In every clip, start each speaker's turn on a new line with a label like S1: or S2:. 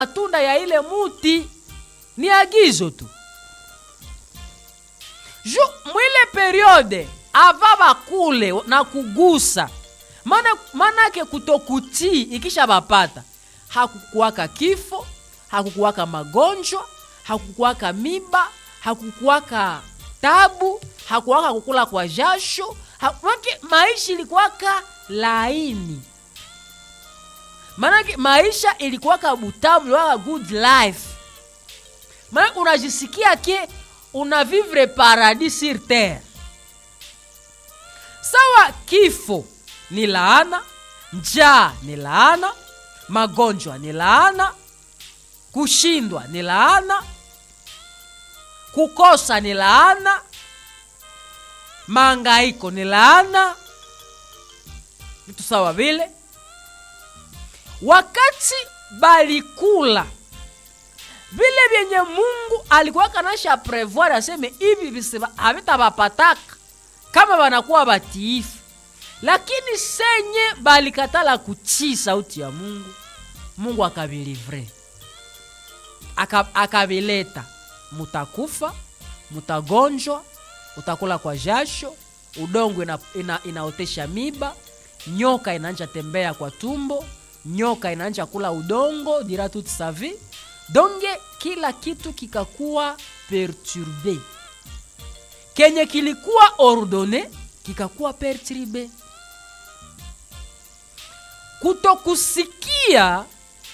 S1: matunda ya ile muti ni agizo tu ju mwile periode ava bakule na kugusa mana manake kutokutii ikisha bapata hakukuwaka kifo hakukuwaka magonjwa hakukuwaka miba hakukuwaka tabu hakuwaka kukula kwa jasho manake maisha ilikuwaka laini manake maisha ilikuwaka butamu ilikuwaka good life manake unajisikia ke una vivre paradis sur terre sawa kifo ni laana njaa ni laana magonjwa ni laana kushindwa ni laana kukosa ni laana maangaiko ni laana vitu sawa vile wakati balikula vile vyenye mungu alikuwa kanasha prevoir aseme hivi havitavapataka kama wanakuwa batiifu lakini senye balikatala kutii sauti ya mungu mungu akavilivre akavileta mutakufa mutagonjwa utakula kwa jasho udongo ina, ina, inaotesha miba nyoka inaanja tembea kwa tumbo nyoka inaanja kula udongo dira toute sa vie donge kila kitu kikakuwa perturbe kenye kilikuwa ordone kikakuwa perturbe kutokusikia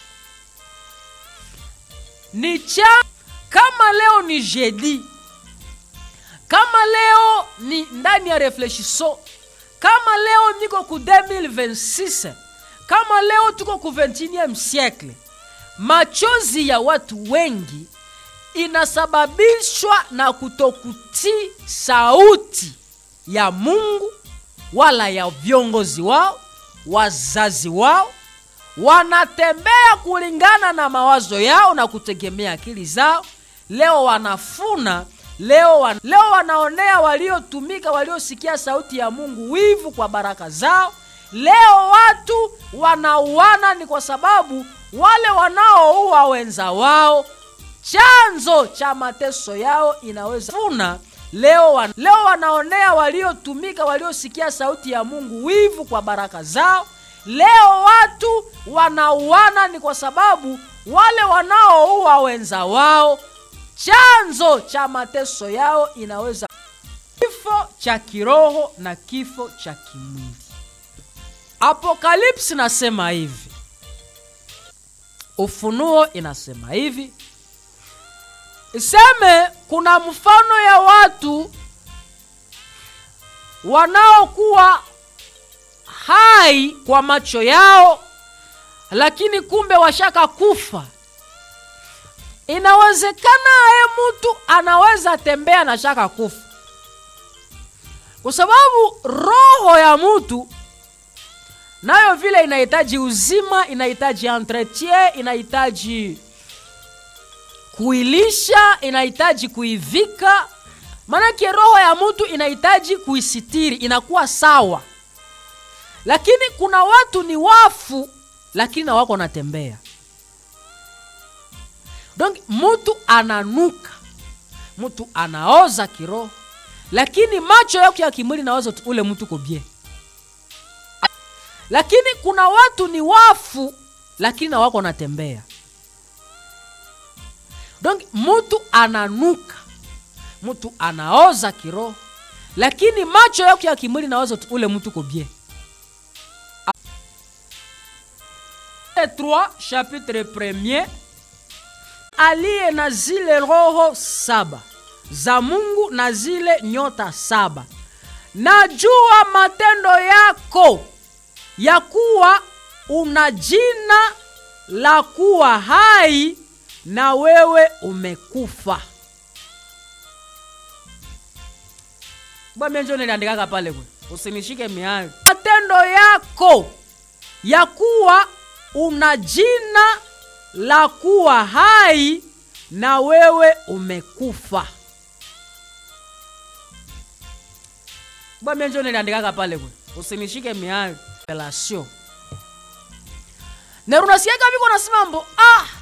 S1: ni cha kama leo ni jeudi kama leo ni ndani ya reflexiso kama leo niko ku 2026 kama leo tuko ku 21 siècle machozi ya watu wengi inasababishwa na kutokutii sauti ya mungu wala ya viongozi wao wazazi wao wanatembea kulingana na mawazo yao na kutegemea akili zao leo wanafuna leo, wan, leo wanaonea waliotumika waliosikia sauti ya mungu wivu kwa baraka zao leo watu wanauana ni kwa sababu wale wanaoua wenza wao chanzo cha mateso yao inaweza funa leo, wan, leo wanaonea waliotumika waliosikia sauti ya mungu wivu kwa baraka zao leo watu wanauana ni kwa sababu wale wanaoua wenza wao chanzo cha mateso yao inaweza kifo cha kiroho na kifo cha kimwili apokalipsi nasema hivi ufunuo inasema hivi iseme kuna mfano ya watu wanaokuwa hai kwa macho yao lakini kumbe washaka kufa inawezekana aye mtu anaweza tembea na shaka kufa kwa sababu roho ya mtu nayo vile inahitaji uzima inahitaji entretien inahitaji kuilisha inahitaji kuivika maanake roho ya mtu inahitaji kuisitiri inakuwa sawa lakini kuna watu ni wafu lakini na wako natembea donc mtu ananuka mtu anaoza kiroho lakini macho yako ya kimwili nawaza ule mtu kobie lakini kuna watu ni wafu lakini na wako natembea donc mtu ananuka mtu anaoza kiroho lakini macho yako ya kimwili nawaza ule mtu kobie 3 chapitre 1 aliye na zile roho saba za mungu na zile nyota saba najua matendo yako ya kuwa una jina la kuwa hai na wewe umekufa bwamenjo niliandikaka pale kwe usinishike miayo matendo yako ya kuwa una jina la kuwa hai na wewe umekufa bwamenjo niliandikaka pale kwe usinishike miayo relation na unasikiaka viko nasema mbo ah